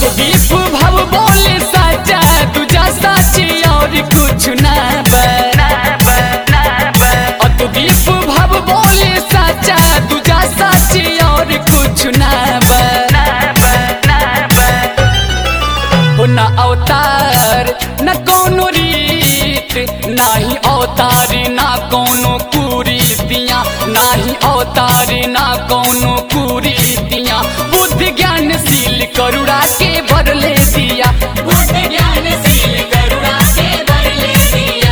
अतदीप भव बोले साचा तुझा साची और कुछ ना अतदीप भव बोले साचा तुझा साची और कुछ ना हो न अवतार न कोनो रीत नाही अवतार ना कोनो कुरीतियाँ नाही अवतार ना कोनो कुरीतियाँ बुद्धि ज्ञान सील करुणा के बरले दिया बुद्धि ज्ञान सील करुणा के बरले दिया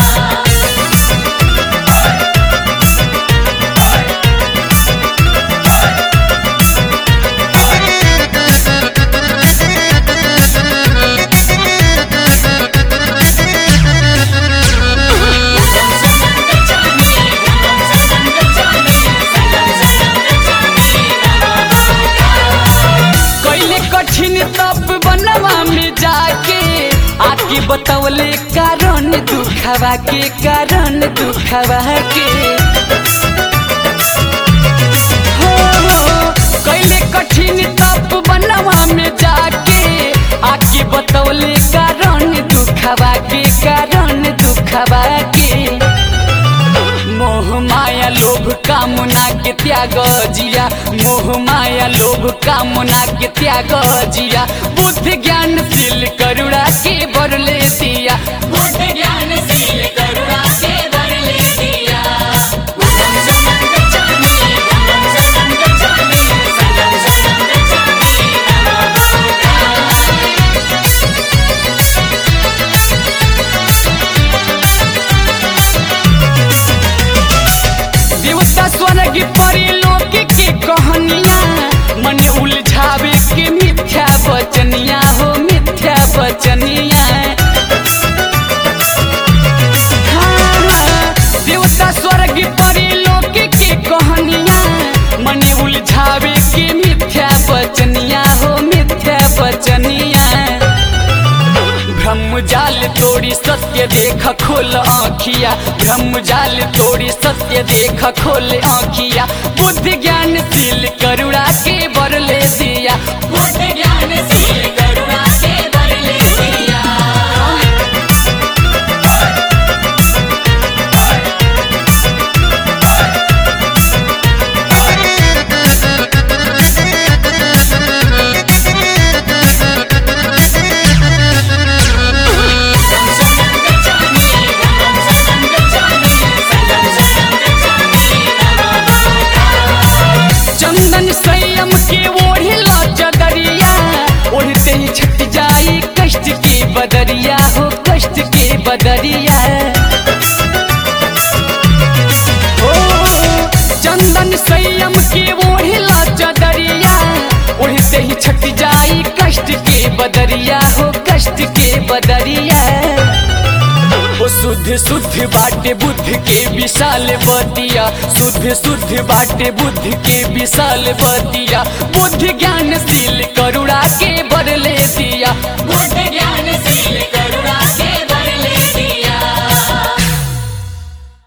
कैले कठिन तप बनवा में जाके आके बतौले कारण दुखवा के कारण दुखवा के हो, हो, कैले कठिन तप बनवा में जाके आके बतौले कारण दुखवा के कारण दुखवा के मोह माया लोभ कामना के त्याग जिया मोह माया लोभ कामना के त्याग जिया बुद्ध ज्ञान सील करुणा के बरले दिया बुद्ध ज्ञान सील करुणा के बरले दिया बुद्धं शरणं गच्छामि, बुद्धं शरणं गच्छामि, सदं शरणं गच्छामि, नमो बुद्धाय। देवता स्वर्ग परी लोक के कहानिया मन उलझावे के मिथ्या बचनिया हो मिथ्या बचनिया हाँ, हाँ, देवता स्वर्ग परी लोक के कहानिया मन उलझावे के मिथ्या बचनिया हो मिथ्या बचनिया ब्रह्म जाल तोड़ी सत्य देख खोल आँखिया ब्रह्म जाल तोड़ी सत्य देख खोल आँखिया बुद्ध ज्ञान सील करुणा के बरले दिया बुद्ध ज्ञान सील करुणा के बरले दिया चंदन संयम के ओढ़िला चदरिया ओढ़ते ही छट जाई कष्ट के बदरिया हो कष्ट के बदरिया ओ चंदन संयम के ओढ़िला चदरिया ओढ़ते ही छट जाई कष्ट के बदरिया हो कष्ट के बदरिया ओ शुद्ध शुद्ध बाटे बुद्ध के विशाल बतिया शुद्ध शुद्ध बाटे बुद्ध के विशाल बतिया बुद्ध ज्ञान सील करुणा के बरले दिया बुद्ध